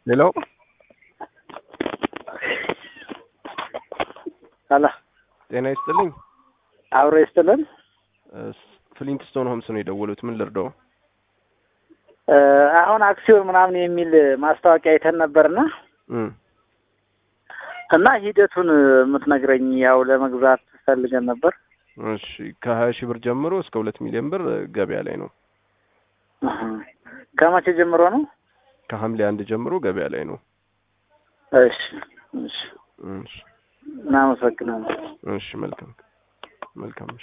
ሌላው አላ ጤና ይስጥልኝ። አብሮ ይስጥልን። ፍሊንትስቶን ሆምስ ነው የደወሉት። ምን ልርዳው? እ አሁን አክሲዮን ምናምን የሚል ማስታወቂያ አይተን ነበርና እም እና ሂደቱን የምትነግረኝ ያው ለመግዛት ፈልገን ነበር። እሺ ከሀያ ሺህ ብር ጀምሮ እስከ ሁለት ሚሊዮን ብር ገበያ ላይ ነው። እህ ከመቼ ጀምሮ ነው? ከሐምሌ አንድ ጀምሮ ገበያ ላይ ነው። እሺ እሺ እሺ እናመሰግናለን። እሺ መልካም መልካም